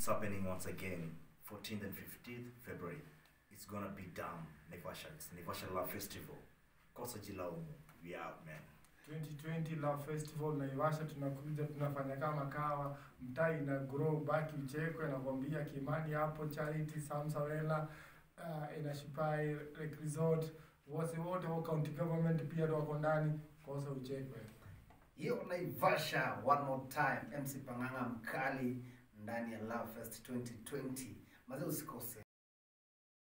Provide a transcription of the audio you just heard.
it's happening once again 14th and 15th february it's gonna be done naivasha it's naivasha love festival kosa jilaumu we out man 2020 Love Festival Naivasha, tunakuja tunafanya kama kawa, mtaa ina grow, baki uchekwe, nakwambia Kimani hapo, Charity Samsawela, uh, Inashipai Lake Resort, wase wote wa county government pia ndio wako ndani, kosa uchekwe. hiyo naivasha one more time mc panganga mkali ndani ya love fest 2020 mazee usikose